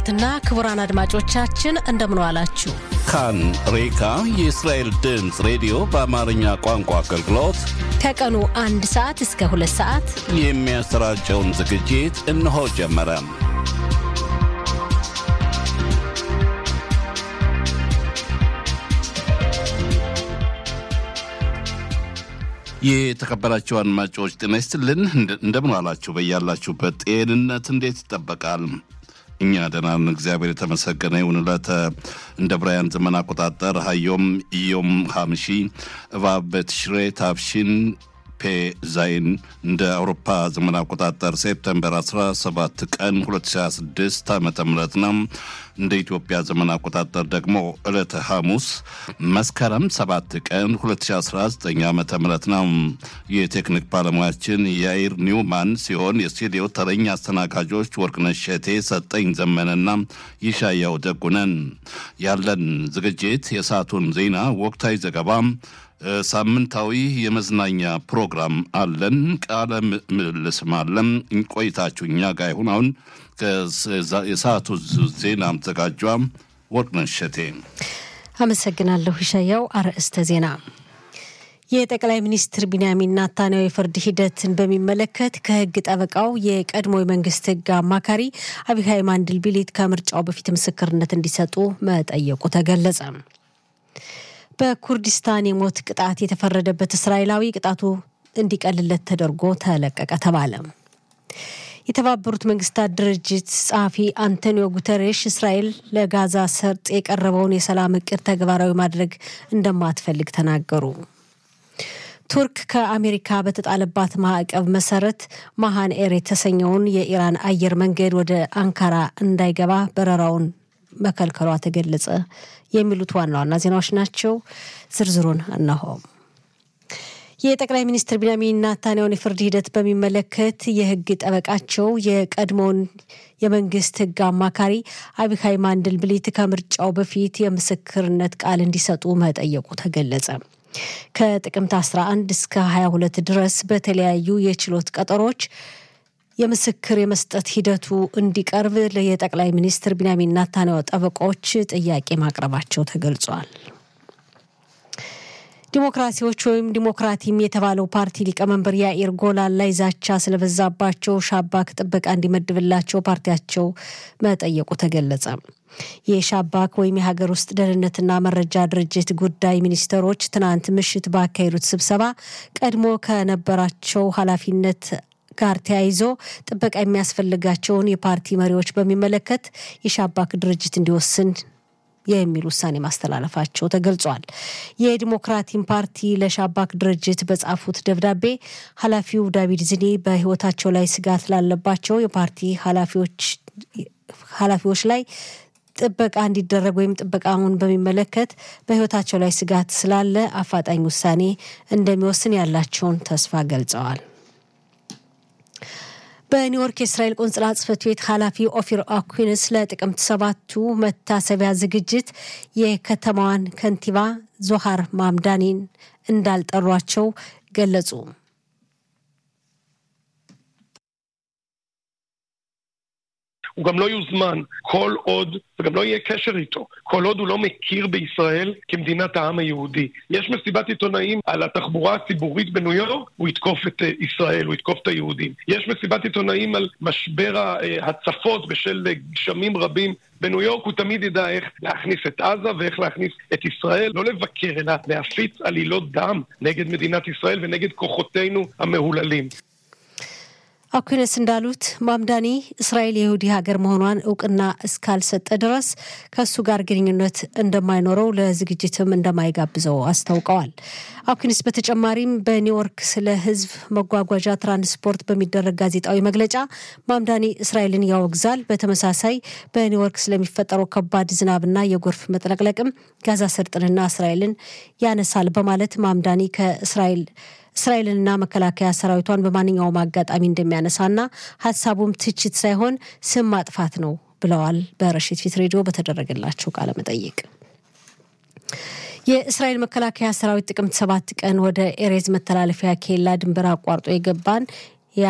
ክቡራትና ክቡራን አድማጮቻችን እንደምን ዋላችሁ። ካን ሬካ የእስራኤል ድምፅ ሬዲዮ በአማርኛ ቋንቋ አገልግሎት ከቀኑ አንድ ሰዓት እስከ ሁለት ሰዓት የሚያሰራጨውን ዝግጅት እነሆ ጀመረ። የተከበራችሁ አድማጮች ጤና ይስጥልን። እንደምን ዋላችሁ? በያላችሁበት ጤንነት እንዴት ይጠበቃል? እኛ ደህና ነን፣ እግዚአብሔር የተመሰገነ ይሁን። ዕለተ እንደ ብራያን ዘመን አቆጣጠር ሀዮም ኢዮም ሀምሺ እባብ በትሽሬ ታፍሺን ፔ ዛይን እንደ አውሮፓ ዘመን አቆጣጠር ሴፕተምበር 17 ቀን 2026 ዓ ም ነው። እንደ ኢትዮጵያ ዘመን አቆጣጠር ደግሞ ዕለተ ሐሙስ መስከረም 7 ቀን 2019 ዓ ም ነው። የቴክኒክ ባለሙያችን የአይር ኒውማን ሲሆን የስቱዲዮ ተረኛ አስተናጋጆች ወርቅነሽ ሸቴ፣ ሰጠኝ ዘመነና ይሻያው ደጉነን። ያለን ዝግጅት የሰዓቱን ዜና፣ ወቅታዊ ዘገባ ሳምንታዊ የመዝናኛ ፕሮግራም አለን። ቃለ ምልልስም አለን። ቆይታችሁ እኛ ጋር ይሁን። አሁን የሰዓቱ ዜና አዘጋጇ ወርቅነሽ እሸቴ። አመሰግናለሁ ይሻያው። አርዕስተ ዜና የጠቅላይ ሚኒስትር ቢንያሚን ናታንያሁ የፍርድ ሂደትን በሚመለከት ከህግ ጠበቃው የቀድሞ የመንግስት ህግ አማካሪ አቢሃይ ማንድልቢሊት ከምርጫው በፊት ምስክርነት እንዲሰጡ መጠየቁ ተገለጸ። በኩርዲስታን የሞት ቅጣት የተፈረደበት እስራኤላዊ ቅጣቱ እንዲቀልለት ተደርጎ ተለቀቀ ተባለ። የተባበሩት መንግስታት ድርጅት ጸሐፊ አንቶኒዮ ጉተሬሽ እስራኤል ለጋዛ ሰርጥ የቀረበውን የሰላም እቅድ ተግባራዊ ማድረግ እንደማትፈልግ ተናገሩ። ቱርክ ከአሜሪካ በተጣለባት ማዕቀብ መሰረት ማሃን ኤር የተሰኘውን የኢራን አየር መንገድ ወደ አንካራ እንዳይገባ በረራውን መከልከሏ ተገለጸ። የሚሉት ዋና ዋና ዜናዎች ናቸው። ዝርዝሩን እነሆ። የጠቅላይ ሚኒስትር ቢንያሚን ናታንያሁን የፍርድ ሂደት በሚመለከት የህግ ጠበቃቸው የቀድሞውን የመንግስት ህግ አማካሪ አቢካይ ማንድልብሊት ከምርጫው በፊት የምስክርነት ቃል እንዲሰጡ መጠየቁ ተገለጸ። ከጥቅምት 11 እስከ 22 ድረስ በተለያዩ የችሎት ቀጠሮች የምስክር የመስጠት ሂደቱ እንዲቀርብ የጠቅላይ ሚኒስትር ቢንያሚን ናታንያሁ ጠበቆች ጥያቄ ማቅረባቸው ተገልጿል። ዲሞክራሲዎች ወይም ዲሞክራቲም የተባለው ፓርቲ ሊቀመንበር ያኢር ጎላን ላይ ዛቻ ስለበዛባቸው ሻባክ ጥበቃ እንዲመድብላቸው ፓርቲያቸው መጠየቁ ተገለጸ። የሻባክ ወይም የሀገር ውስጥ ደህንነትና መረጃ ድርጅት ጉዳይ ሚኒስትሮች ትናንት ምሽት ባካሄዱት ስብሰባ ቀድሞ ከነበራቸው ኃላፊነት ጋር ተያይዞ ጥበቃ የሚያስፈልጋቸውን የፓርቲ መሪዎች በሚመለከት የሻባክ ድርጅት እንዲወስን የሚል ውሳኔ ማስተላለፋቸው ተገልጿል። የዲሞክራቲን ፓርቲ ለሻባክ ድርጅት በጻፉት ደብዳቤ ኃላፊው ዳቪድ ዝኒ በሕይወታቸው ላይ ስጋት ላለባቸው የፓርቲ ኃላፊዎች ላይ ጥበቃ እንዲደረግ ወይም ጥበቃውን በሚመለከት በሕይወታቸው ላይ ስጋት ስላለ አፋጣኝ ውሳኔ እንደሚወስን ያላቸውን ተስፋ ገልጸዋል። በኒውዮርክ የእስራኤል ቆንጽላ ጽሕፈት ቤት ኃላፊ ኦፊር አኩንስ ለጥቅምት ሰባቱ መታሰቢያ ዝግጅት የከተማዋን ከንቲባ ዞሃር ማምዳኒን እንዳልጠሯቸው ገለጹ። הוא גם לא יוזמן כל עוד, וגם לא יהיה קשר איתו, כל עוד הוא לא מכיר בישראל כמדינת העם היהודי. יש מסיבת עיתונאים על התחבורה הציבורית בניו יורק, הוא יתקוף את ישראל, הוא יתקוף את היהודים. יש מסיבת עיתונאים על משבר ההצפות בשל גשמים רבים בניו יורק, הוא תמיד ידע איך להכניס את עזה ואיך להכניס את ישראל, לא לבקר, אלא להפיץ עלילות דם נגד מדינת ישראל ונגד כוחותינו המהוללים. አኩነስ እንዳሉት ማምዳኒ እስራኤል የይሁዲ ሀገር መሆኗን እውቅና እስካልሰጠ ድረስ ከእሱ ጋር ግንኙነት እንደማይኖረው ለዝግጅትም እንደማይጋብዘው አስታውቀዋል። አኩንስ በተጨማሪም በኒውዮርክ ስለ ሕዝብ መጓጓዣ ትራንስፖርት በሚደረግ ጋዜጣዊ መግለጫ ማምዳኒ እስራኤልን ያወግዛል። በተመሳሳይ በኒውዮርክ ስለሚፈጠረው ከባድ ዝናብና የጎርፍ መጥለቅለቅም ጋዛ ሰርጥንና እስራኤልን ያነሳል በማለት ማምዳኒ ከእስራኤል እስራኤልንና መከላከያ ሰራዊቷን በማንኛውም አጋጣሚ እንደሚያነሳና ሀሳቡም ትችት ሳይሆን ስም ማጥፋት ነው ብለዋል። በረሽት ፊት ሬዲዮ በተደረገላቸው ቃለ መጠይቅ የእስራኤል መከላከያ ሰራዊት ጥቅምት ሰባት ቀን ወደ ኤሬዝ መተላለፊያ ኬላ ድንበር አቋርጦ የገባን